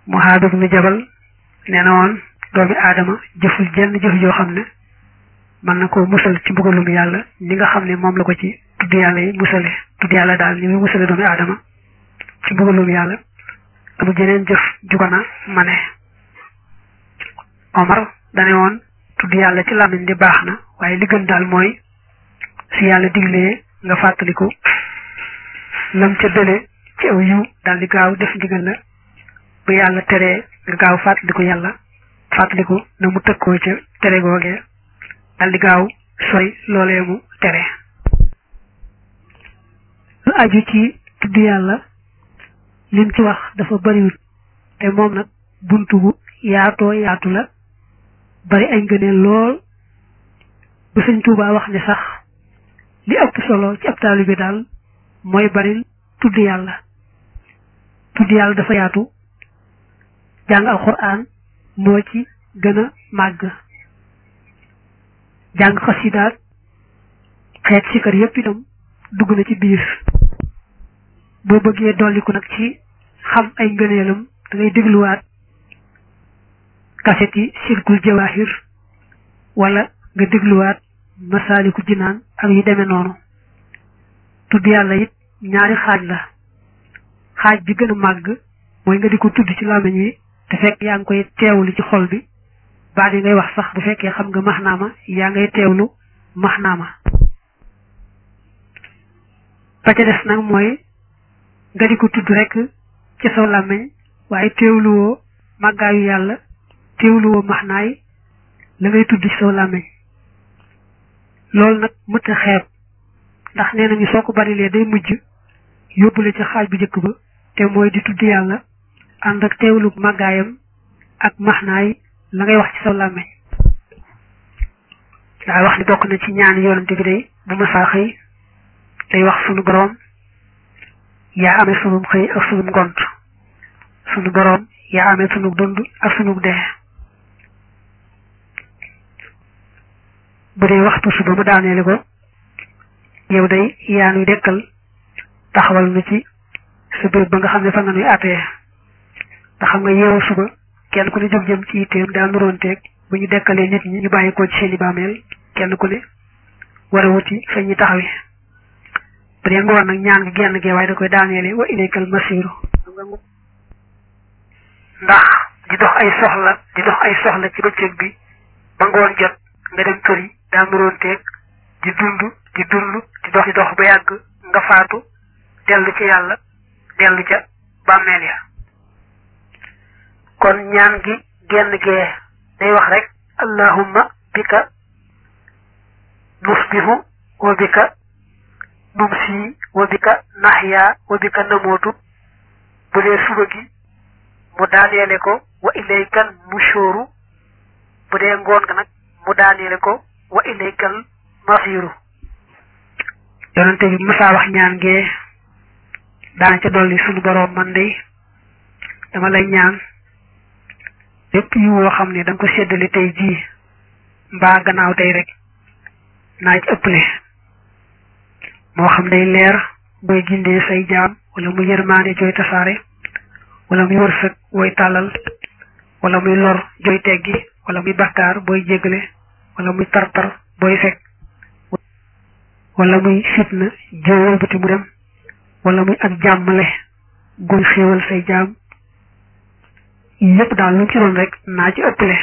Muhaad ibnu Jabal nee na woon doomi aadama jëful jenn jëf joo xam ne mën na koo musal ci mbugalum yàlla ni nga xam ne moom la ko ci tudd yàlla yi musale tudd yàlla daal ni muy musale doomi aadama ci mbugalum yàlla amul jeneen jëf ju ko na mane Omar dane woon tudd yàlla ci làmmiñ di baax na waaye li gën daal mooy si yàlla diglee nga fàttaliku lam ca dële ci aw yiw daal di gaaw def ndigal la bu yàlla teree nga gaaw fàttaliku yàlla fàttaliku na mu tëkkoo ca tere googee daal di gaaw sori loolee mu tere lu aju ci tudd yàlla lim ci wax dafa bariwut te moom nag buntu bu yaatoo yaatu la bari ay ngëneel lool bu sëñ Tuubaa wax ne sax li ëpp solo ci ab taalibe bi daal mooy bari tudd yàlla tudd yàlla dafa yaatu jàng alxuraan moo ci gën a màgg jàng xasidaat xeet sikar yépp itam dugg na ci biir boo bëggee dolliku nag ci xam ay ngëneelam da ngay dégluwaat kaset yi silkul jawahir wala nga dégluwaat masaaliku jinaan ak yu demee noonu tudd yàlla it ñaari xaaj la xaaj bi gën a màgg mooy nga di ko tudd ci làmmiñ wi te fekk yaa ngi koy teewlu ci xol bi baat yi ngay wax sax bu fekkee xam nga maxnaama yaa ngay teewlu maxnaama ba ca des nag mooy nga di ko tudd rek ci saw làmmiñ waaye teewluwoo màggaayu yàlla teewluwoo maxnaay la ngay tudd ci saw làmmiñ loolu nag mët a xeeb ndax nee nañu soo ko barilee day mujj yóbbule ci xaaj bu njëkk ba te mooy di tudd yàlla ànd ak teewlu màggaayam ak maxnaay la ngay wax ci saw làmmiñ daa wax ni bokk na ci ñaan yoonante bi day bu ma saa xëy day wax sunu boroom yaa amee sunum xëy ak sunum ngont sunu boroom yaa amee sunu dund ak sunu dee bu dee waxtu suba mu daaneele ko yow day yaa nuy dekkal taxawal nu ci sa béréb ba nga xam ne fa nga nuy àttee nga xam nga yeewu suba kenn ku ne jóg jëm ci yitteem daa nuroonteeg bu ñu dekkalee nit ñi ñu bàyyi ko ci seeni bàmmeel kenn ku ne war a wuti fa ñuy taxawi bu dee ngoon nag ñaan gi genn gee waaye da koy daaneele wa ilaykal masiru ndax di dox ay soxla di dox ay soxla ci bëccëg bi ba ngoon jot nga dem kër yi daa nuroonteeg di dund di dund di dox di dox ba yàgg nga faatu dellu ci yàlla dellu ca bàmmeel ya kon ñaan gi genn gee day wax rek allahumma bika nusbihu wa bika numsi wa bika nahya wa bika namootu bu dee suba gi mu daaneele ko wa ilaykal nushuru bu dee ngoon nga nag mu daaneele ko wa ilaykal masiru yonente bi mësaa wax ñaan gee daana ca dolli sunu boroom man de dama lay ñaan lépp yu woo xam ne da nga ko séddale tey jii mbaa gannaaw tey rek naa ci ëpple moo xam day leer booy gindee say jaam wala muy yërmaande jooy tasaare wala muy wërsëg wooy tàllal wala muy lor jooy teggi wala muy bakkaar booy jéggale wala muy tartar booy fekk wala muy fitna joo wëlbati mu dem wala muy ak jàmmale guy xéewal say jaam yépp daal lu ci doon rek naa ci ëpple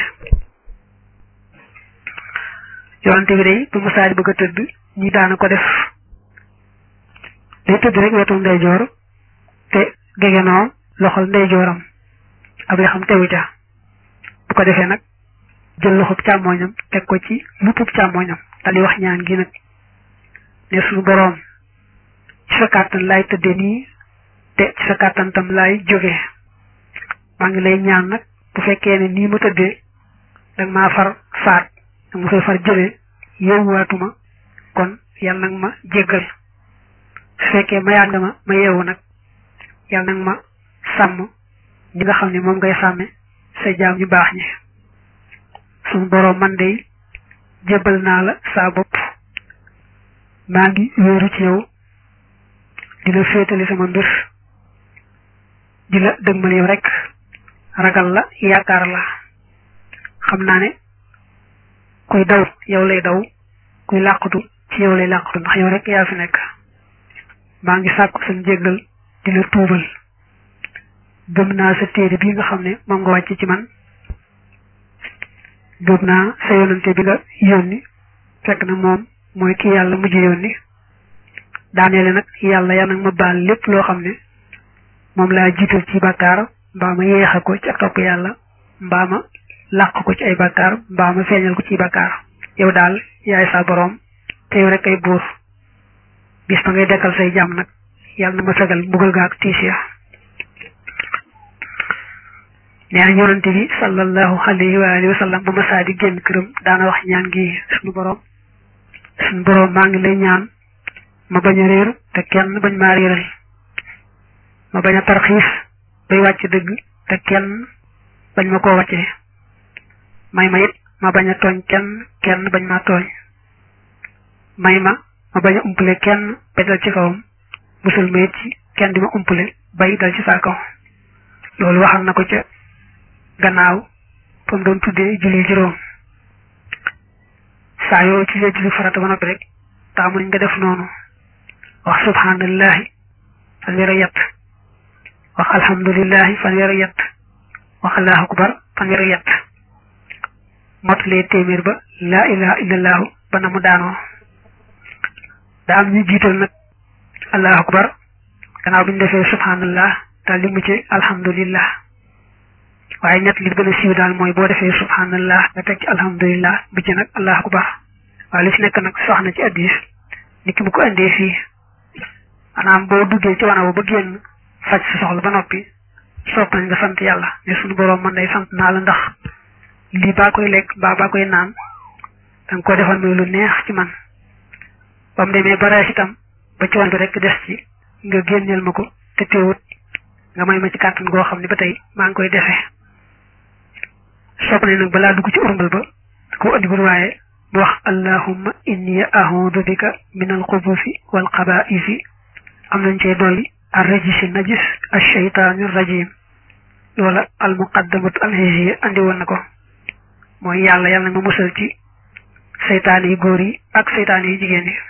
yonante bi day bu masaari bëgg a tëdd ñi daana ko def day tëdd rek wetu ndeyjoor te gegenoo loxol ndeyjooram ab xam tewu ca bu ko defee nag jël loxob càmmooñam teg ko ci luppub càmmooñam dal di wax ñaan gi nag ne suñu boroom ci sa kàttan laay tëdde nii te ci sa kàttan tam laay jóge maa ngi lay ñaan nag bu fekkee ne nii ma tëddee danga maa far faat danga ma fay far jëlee yeewuwaatuma kon yàlla nag ma jéggal su fekkee mayaat nga ma ma yeewu nag yàlla nag ma sàmm ñi nga xam ne moom ngay sàmme sa jaam ñu baax ñi suñu boroom man de jébbal naa la saa bopp maa ngi wéeru ci yow di la féetali sama mbir di la dëgmal yow rek ragal la yaakaar la xam naa ne kuy daw yow lay daw kuy làqatu ci yow lay làqatu ndax yow rek yaa fi nekk maa ngi sàkku sa njéggal di la tuubal gëm naa sa téere bi nga xam ne moom nga wàcc ci man gëm naa sa yonante bi nga yónni fekk na moom mooy ki yàlla mujj yónni daaneele nag yàlla ya nag ma baal lépp loo xam ne moom laa jiital ci bàkkaar mbaa ma yeexa ko ci ak topp yàlla mbaa ma làq ko ci ay bàkkaar mbaa ma feeñal ko ci bàkkaar yow daal yaay sa boroom te yow rek ay buur bis ba ngay dekkal say jàmm nag yàlla na ma fegal mbugal ga ak tiis ya nee na yonante bi sallallahu alayhi wa alihi wa sallam bu ma saa di génn këram daana wax ñaan gi suñu boroom suñu boroom maa ngi lay ñaan ma bañ a réer te kenn bañ maa réeral ma bañ a tarxiis bay wàcc dëgg te kenn bañ ma koo wàccee may ma it ma bañ a tooñ kenn kenn bañ maa tooñ may ma ma bañ a umpale kenn bay dal ci kawam musul ma it ci kenn di ma umpale bay dal ci saa kaw loolu waxal na ko ca gannaaw fa mu doon tuddee julli juróom saa yoo ci see julli farata ba noppi rek taamu nañ nga def noonu wax subhanallahi fanweer ak yett wax alhamdulillahi fanweer ak yett wax allahu akbar fanweer ak yett motalee téeméer ba laa ilaha illallahu ba na mu daanoo daa am ñu jiital nag allahu akbar gannaaw bi ñu defee subhanallah daal li mu ci alhamdulillah waaye ñett li gën a siiw daal mooy boo defee subhanallah nga teg ci alhamdulillah bi ci nag allahu akbar waaye li ci nekk nag sox na ci addis nit ki bu ko indee fii maanaam boo duggee ci wanaw ba génn faj sa soxla ba noppi sopp nañ nga sant yàlla ne suñu boroom man day sant naa la ndax lii baa koy lekk mbaa baa koy naan danga ko defal muy lu neex ci man ba mu demee ba rees itam ba ci wan bi rek des ci nga génneel ma ko te teewut nga may ma ci kàttan goo xam ne ba tey maa ngi koy defee sopp nañ nag balaa dugg ci urmbal ba ko andi bul waaye bu wax allahumma inni a'udhu bika min al-khubuthi wal khaba'isi am nañ cee dolli ar-rajisi najis ash-shaytaani rajim wala al-muqaddamatu al-hijriya andi woon na ko mooy yàlla yàlla na ma musal ci seytaane yu góor yi ak seytaane yu jigéen yi